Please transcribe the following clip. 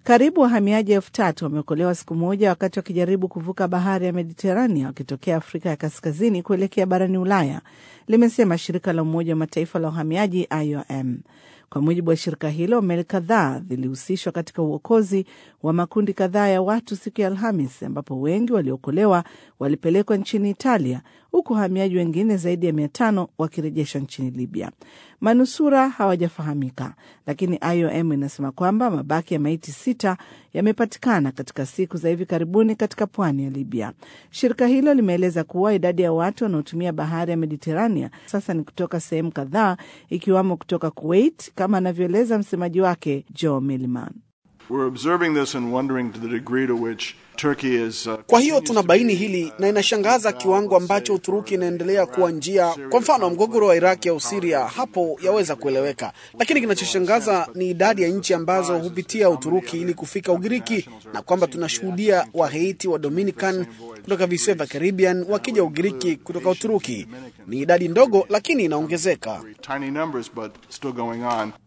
Karibu wahamiaji elfu tatu wameokolewa siku moja wakati wakijaribu kuvuka bahari ya Mediterania wakitokea Afrika ya kaskazini kuelekea barani Ulaya, limesema shirika la Umoja wa Mataifa la uhamiaji IOM. Kwa mujibu wa shirika hilo, meli kadhaa zilihusishwa katika uokozi wa makundi kadhaa ya watu siku ya Alhamis, ambapo wengi waliokolewa walipelekwa nchini Italia, huku wahamiaji wengine zaidi ya mia tano wakirejeshwa nchini Libya. Manusura hawajafahamika, lakini IOM inasema kwamba mabaki ya maiti sita yamepatikana katika siku za hivi karibuni katika pwani ya Libya. Shirika hilo limeeleza kuwa idadi ya watu wanaotumia bahari ya Mediterania sasa ni kutoka sehemu kadhaa, ikiwamo kutoka Kuwait, kama anavyoeleza msemaji wake Joe Milliman. Kwa hiyo tunabaini hili na inashangaza kiwango ambacho Uturuki inaendelea kuwa njia. Kwa mfano, mgogoro wa Iraki au Siria, hapo yaweza kueleweka, lakini kinachoshangaza ni idadi ya nchi ambazo hupitia Uturuki ili kufika Ugiriki, na kwamba tunashuhudia Wahaiti wa Dominican kutoka visiwa vya Caribbean wakija Ugiriki kutoka Uturuki. Ni idadi ndogo, lakini inaongezeka.